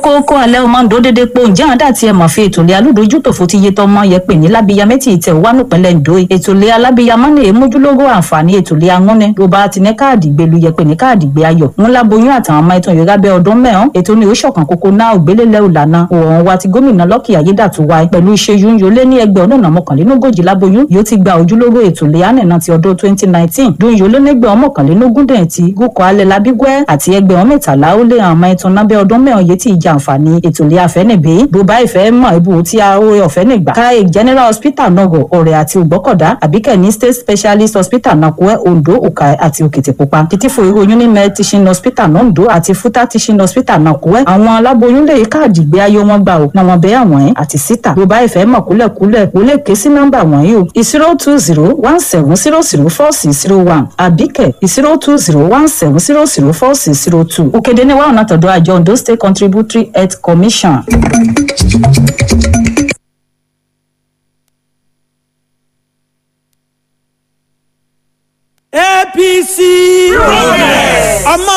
kókó alẹ́ ọmọ ǹdó dédé po ǹjẹ́ àwọn dàtí ẹ̀ mọ̀ fi ètò ilé alódojútòfò ti yé tọmọ yẹ pè ní lábíyá mẹ́tì ìtẹ̀ wà nípínlẹ̀ ǹdó ètò ilé alábíyá mọ́nà èmójúlógó àǹfààní ètò ilé angúnni ló bá ti ní káàdì gbelu yẹ pè ní káàdì gbé ayọ̀ ńlá boyún àtàwọn ọmọ ìtàn yorùbá bẹ ọdún mẹ́hàn ètò ní oṣọ̀kan kókó náà ògbélélẹ̀ òlànà òòrùn wa ti gómìnà lọ́kì ayédàtú wa pẹ̀lú ìṣẹ́yún yólé ní ẹgbẹ́ ọdún náà mọ́kànlélógójì láboyún yóò ti gba ojúlówó ètò ilé ànínà ti ọdún twenty nineteen dún yólé nígbẹ́ ọmọkànlélógún dẹ̀ ti gúkọ̀ alẹ́ labígbẹ́ àti ẹgbẹ́ ọmọ mẹ́tàlá ó lé àwọn ọmọ ìtàn náà bẹ ọdún mẹ́hàn yé ti ìjà àǹfààní ètò ilé afẹ́nìbí bó bá ìfẹ́ mọ̀ ibù tí a ó ọ̀fẹ́ nìgbà káyé general hospital nọgọ ọ̀rẹ́ àti ògbọ́kọ̀dá àbíkẹ́ ní state specialist hospital nàkúẹ́ ondo òkà àti òkìtìpupa kìtìfò ìròyìn ní med teaching hospital nondo àti futa teaching hospital nàkúẹ́ àwọn aláboyún lè káàdì gbé ayé wọn gbà ó na wọn bẹ àwọn ẹ àti síta bó bá ìfẹ́ mọ̀ kúlẹ̀kúlẹ̀ ó lè ké sí nọ́mbà wọ̀nyí o zero two zero one seven zero zero four six zero one àbíkẹ́ zero two zero one seven zero zero four six zero two òkèdè ní wàhùn àtọ̀dọ̀ àjọ ondo state contributory health commission. apc. ọmọ